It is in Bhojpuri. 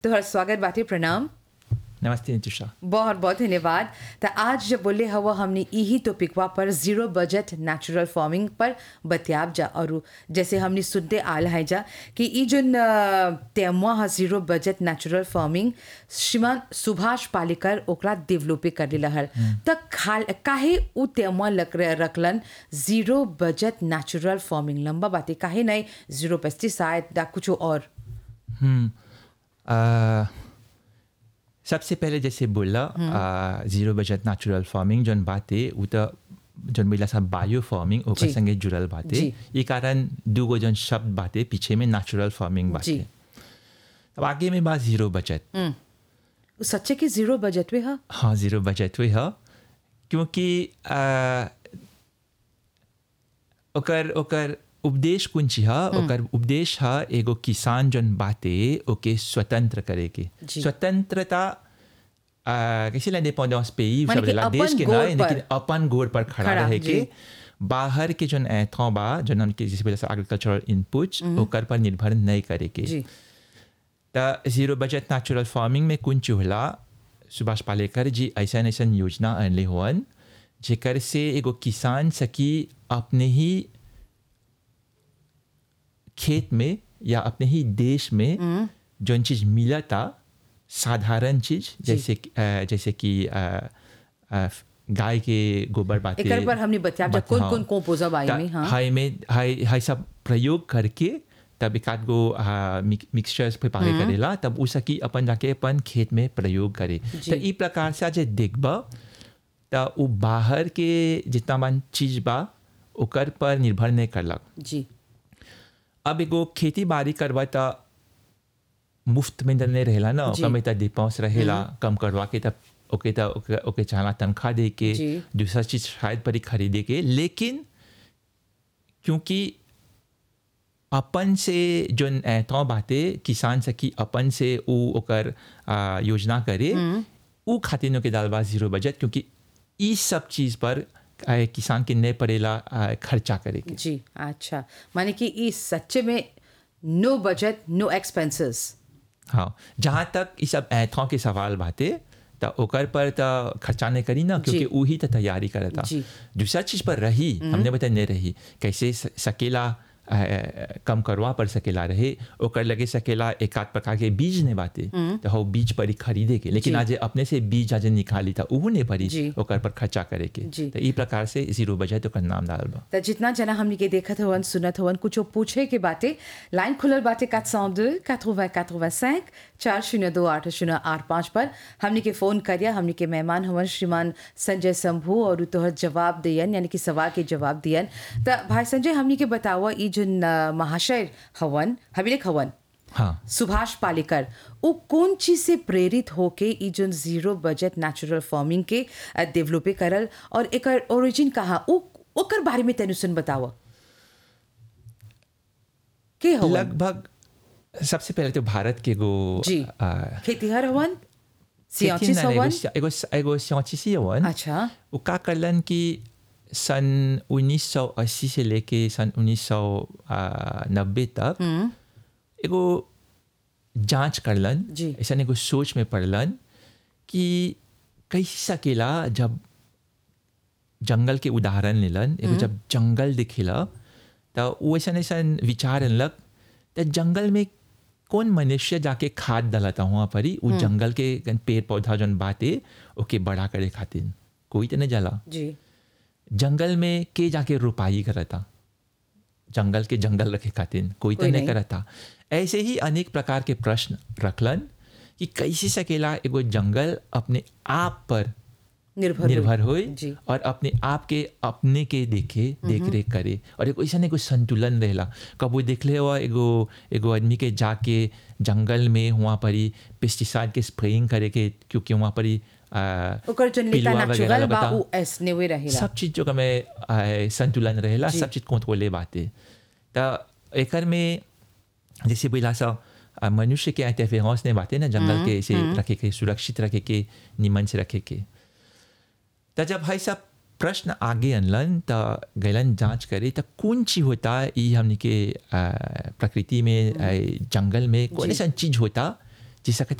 तोहर स्वागत बाटे प्रणाम नमस्ते नितिशा बहुत बहुत धन्यवाद तो आज जब बोले हवा हमने यही टॉपिकवा पर जीरो बजट नेचुरल फार्मिंग पर बतियाब जा और जैसे हमने सुनते आल है जा कि ई जो तेमुआ है जीरो बजट नेचुरल फार्मिंग श्रीमान सुभाष पालेकर ओकरा डेवलपे कर लेला हल त खाल काहे उ तेमुआ लक रखलन जीरो बजट नेचुरल फार्मिंग लंबा बातें काहे नहीं जीरो पेस्टिसाइड या कुछ और हम्म आ, सबसे पहले जैसे बोला आ, जीरो बजट नेचुरल फार्मिंग जौन बाते उ त जौन बोला सा बायो फार्मिंग ओकर जी। संगे जुड़ल बाते जी। ये कारण दूगो जौन शब्द बाते पीछे में नेचुरल फार्मिंग बाते जी। अब आगे में बात जीरो बजट उ सच्चे की जीरो बजट में है हाँ जीरो बजट हुई है क्योंकि आ, ओकर ओकर उपदेश कुंची है ओकर उपदेश है एगो किसान जन बाते ओके स्वतंत्र करे के जी। स्वतंत्रता आ, कैसे l'indépendance pays माने सब कि देला देश अपन के गोड़ ना पर। लेकिन अपन गोड़ पर खड़ा खड़ा, रहे जी। के बाहर के जन एथों बा जन हमके जैसे बोला एग्रीकल्चरल इनपुट्स ओकर पर निर्भर नहीं करे के जी त जीरो बजट नेचुरल फार्मिंग में कुन चूहला सुभाष पालेकर जी ऐसा ऐसा योजना अनले हुअन जेकर से एगो किसान सकी अपने ही खेत में या अपने ही देश में जौन चीज मिला था साधारण चीज जैसे कि- अ, जैसे कि अ, अ, गाय के गोबर बातें एकर पर हमने बतिया जा बत- कौन हाँ। कौन कंपोजर बाई ता- में हाँ हाई में हाई हाई सब प्रयोग करके तब एक आध गो मिक्सचर्स पे पागे करेला तब उ सकी अपन जाके अपन खेत में प्रयोग करे जी। तो ई प्रकार से आज देखब त उ बाहर के जितना मन चीज बा ओकर पर निर्भर नहीं करलक जी अब एगो खेती बाड़ी करवा त मुफ्त में त नहीं रहेला ना जी। ओकर में त डिपेंस रहेला कम करवा के तब ओके त ओके, ओके चाहला तनख्वाह दे के जी। दूसरा चीज शायद परी खरीदे के लेकिन क्योंकि अपन से जोन ऐतौ बाते किसान सकी अपन से उ ओकर आ, योजना करे उ खातिर के दालबा जीरो बजट क्योंकि ई सब चीज पर आ, किसान के नहीं पड़ेला आ, खर्चा करे के जी अच्छा माने कि इस सच्चे में नो बजट नो एक्सपेंसेस हाँ जहाँ तक ये सब ऐथों के सवाल बाते त ओकर पर त खर्चा नहीं करी ना क्योंकि वही त तैयारी करता जी। दूसरा चीज पर रही हमने बता नहीं रही कैसे स- सकेला अ, कम करवा पर सकेला रहे ओकर लगे सकेला एक आध प्रकार के बीज ने बाते तो हो बीज परी खरीदे के लेकिन जी। आज अपने से बीज आज निकाली था उहू ने परी जी। ओकर पर खर्चा करे के जी। तो ई प्रकार से जीरो बजट ओकर नाम डाल बा त जितना जना हमनी के देखत हवन सुनत हवन कुछ पूछे के बाटे लाइन खुलल बाटे 402 80 85 चार शून्य दो आठ शून्य आठ पाँच पर हमनी के फोन करिया हमनी के मेहमान हवन श्रीमान संजय शंभू और उ तोहर जवाब दियन यानी कि सवाल के जवाब दियन त भाई संजय हमनी के बतावा ई जो महाशय हवन हविलेख हवन हाँ सुभाष पालेकर वो कौन चीज से प्रेरित होके ई जो जीरो बजट नेचुरल फार्मिंग के डेवलपे करल और एकर ओरिजिन कहाँ उ ओकर बारे में तैनु सुन बताव के हवन लगभग सबसे पहले तो भारत के गो जी आ, खेतीहर हवन खेती सियांचिस ना एगो हवन एगो एगो सियांचिसी हवन अच्छा वो का करलन कि सन 1980 से लेके सन 1990 तक एगो जांच करलन जी। ऐसा एगो सोच में पड़लन कि कैसे सकेला जब जंगल के उदाहरण लेलन एगो जब जंगल दिखेला तो वो ऐसा ऐसा विचार अनलक तो जंगल में कौन मनुष्य जाके खाद डालता वहाँ पर ही वो जंगल के गन पेड़ पौधा जौन बाते ओके बड़ा करे खातिर कोई तो नहीं जाला जी जंगल में के जाके रुपाई करता जंगल के जंगल रखे खातिर कोई तो कोई नहीं नहीं। करता ऐसे ही अनेक प्रकार के प्रश्न रखलन कि कैसे सकेला एगो जंगल अपने आप पर निर्भर निर्भर होए जी। और अपने आप के अपने के देखे देख रेख करे और एगो ऐसा एगो संतुलन रहेला कबो देखले हुआ एगो एगो आदमी के जाके जंगल में वहाँ पर ही पेस्टिसाइड के स्प्रेइंग करे के क्योंकि वहाँ पर ही आ, ओकर जो नेता पिलुआ वगैरह नेचुरल बा लगता। उ ऐसने वे रहेला सब चीज जो में आ, संतुलन रहेला जी। सब चीज कंट्रोले बाते त एकर में जैसे बोला सा आ, मनुष्य के इंटरफेरेंस ने बातें ना जंगल के ऐसे रखे के सुरक्षित रखे के निमन से रखे के त जब भाई सब प्रश्न आगे अनलन त गैलन जांच करे त कौन चीज होता ई हमनी के आ, प्रकृति में आ, जंगल में कौन जी। ऐसा चीज होता जिसका